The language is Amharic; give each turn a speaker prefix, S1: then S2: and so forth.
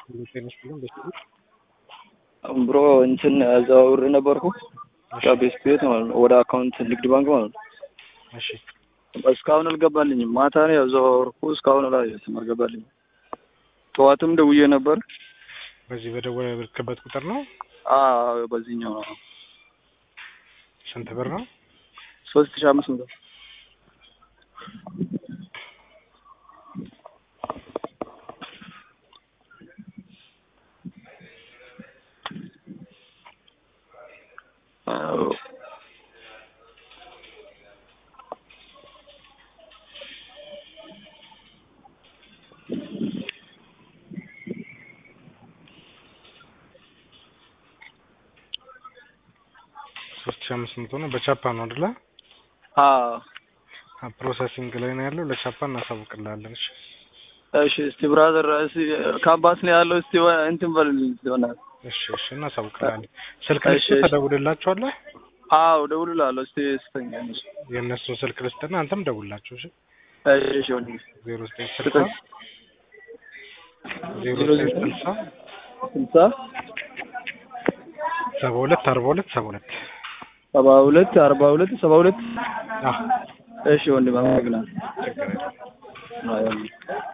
S1: ብሮ እንትን አዘዋውሬ ነበርኩ ከቤት ቤት ማለት ነው ወደ አካውንት ንግድ ባንክ ማለት ነው።
S2: እሺ
S1: እስካሁን አልገባልኝም። ማታ ነው ያዘዋወርኩ እስካሁን አላየሁትም፣ አልገባልኝም። ጠዋትም ደውዬ ነበር።
S2: በዚህ በደወልክበት ቁጥር ነው?
S1: አዎ በዚህኛው ነው።
S2: ስንት ብር ነው?
S1: ሶስት ሺህ አምስት መቶ አዎ
S2: ሶስት ሺህ አምስት መቶ ነው። በቻፓ ነው አይደለ?
S1: አዎ
S2: ፕሮሰሲንግ ላይ ነው ያለው። ለቻፓ እናሳውቅልሃለን። እሺ
S1: እሺ እስቲ ብራዘር እስቲ ካምፓስ ነው ያለው። እስቲ እንትን በልልኝ ይሆናል።
S2: እሺ እሺ እናሳውቅልሃለን። ስልክ
S1: እሺ፣
S2: ልስጥህ፣
S1: እሺ።
S2: ተደውልላቸዋለህ።
S1: አዎ ደውልልሃለሁ። እስቲ ስተኛ ነሽ።
S2: የእነሱን ስልክ ልስጥና አንተም ደውልላቸው። እሺ
S1: እሺ እሺ ወንድሜ
S2: ዜሮ ዘጠኝ ስልሳ
S1: ስጠኝ።
S2: ዜሮ
S1: ዜሮ
S2: ዘጠኝ
S1: ዘጠኝ
S2: ስልሳ
S1: ስልሳ
S2: ሰባ ሁለት አርባ ሁለት ሰባ ሁለት
S1: ሰባ ሁለት አርባ ሁለት ሰባ ሁለት
S2: አዎ
S1: እሺ ወንድሜ አመሰግናለሁ።
S2: ችግር የለም።
S1: አዎ